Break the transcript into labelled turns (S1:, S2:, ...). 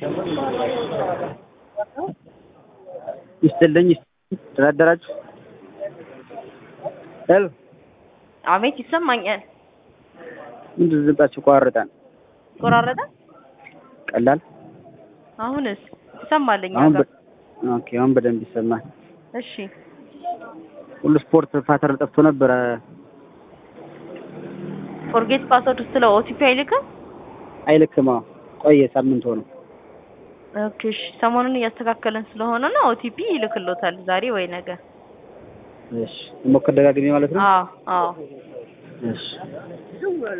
S1: ይስጥልኝ ደህና አደራችሁ ሄሎ
S2: አቤት ይሰማኛል።
S1: ምንድን ነው ድምጻችሁ ይቆራረጣል
S2: ቆራረጠ።
S1: ቀላል
S2: አሁንስ ይሰማልኝ?
S1: አሁን
S2: ጋር
S1: በ- ኦኬ አሁን በደንብ ይሰማል
S2: እሺ
S1: ሁሉ ስፖርት ፓተርን ጠፍቶ ነበረ
S2: ፎርጌት ፓስወርድ ስለ ኦቲፒ አይልክም።
S1: አይልክም አዎ ቆየ ሳምንት ሆነው
S2: ኦኬ እሺ፣ ሰሞኑን እያስተካከለን ስለሆነ ነው ኦቲፒ ይልክሎታል ዛሬ ወይ ነገ።
S1: እሺ ሞክር ደጋግሜ ማለት ነው
S2: አዎ አዎ
S1: እሺ